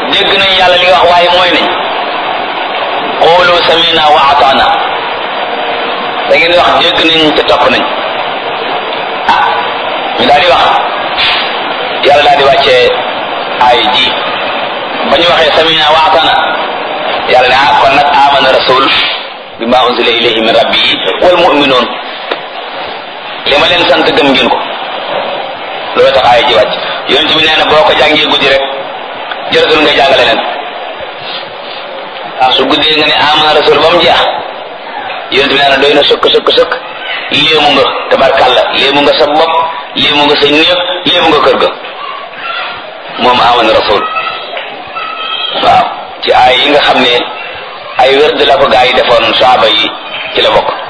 dégg nañ yàlla li wax waaye mooy nañ xoolu samina wa ataana da ngeen wax dégg nañ te topp nañ ah ñu daal di wax yàlla daal di wàccee ay ji ba ñu waxee samina wa ataana yàlla ne ah kon nag amana rasul bi ma unzila ilayhi min rabbihi wal mu'minun li ma leen sant gëm ngeen ko loolu tax aaya ji wàcc yonent bi nee na boo ko jàngee guddi rek jërëtul nga jàng leneen su guddee nga ne amana rasul ba mu jeex yonent bi nee na doy na sëkk sëkk sëkk léemu nga tabarkàlla léemu nga sa bopp léemu nga sa néeg léemu nga kër ga moom amana rasul waaw ci aay yi nga xam ne ay wérd la ko gaa yi defoon saaba yi ci la bokk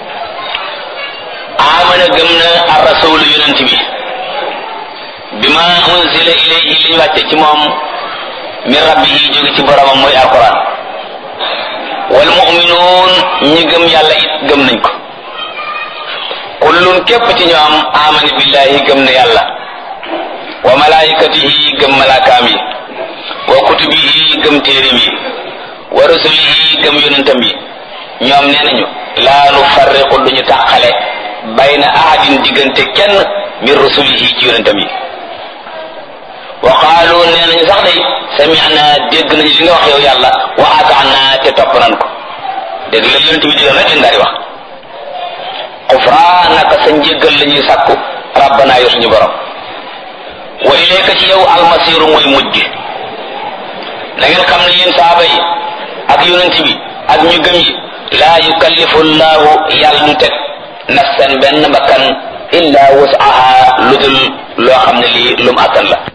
amana gëm na ar rasul yonent bi bi ma unzila ilayhi li ñu wàcce ci moom min rabbihi jóge ci boromam mooy alquran wal mu'minuun ñi gëm yàlla it gëm nañ ko kullun képp ci ñoom amana billahi gëm na yàlla wa malaikatihi gëm malaakaam yi wa kutubihi gëm téerim yi wa rusulihi gëm yonentam yi ñoom nee nañu laa nu farriqu duñu tàqale bayna ahadin diggante kenn min rusulihi ci yonentam yi wa qaalu nee nañu sax day sami'na dégg nañu li nga wax yow yàlla wa ata'na te topp nan ko dégg la yonent bi digal rek lañ daal di wax xufraanaka sa njéggal la ñuy sàkku rabbana yow suñu borom wa ilayka ci yow almasiru mooy mujj na ngeen xam ne yéen saaba yi ak yonent bi ak ñu gëm yi laa yukallifu llahu yàlla du teg nafsan benn bakkan illa wusaha lu dul loo xam ne lii lum attan la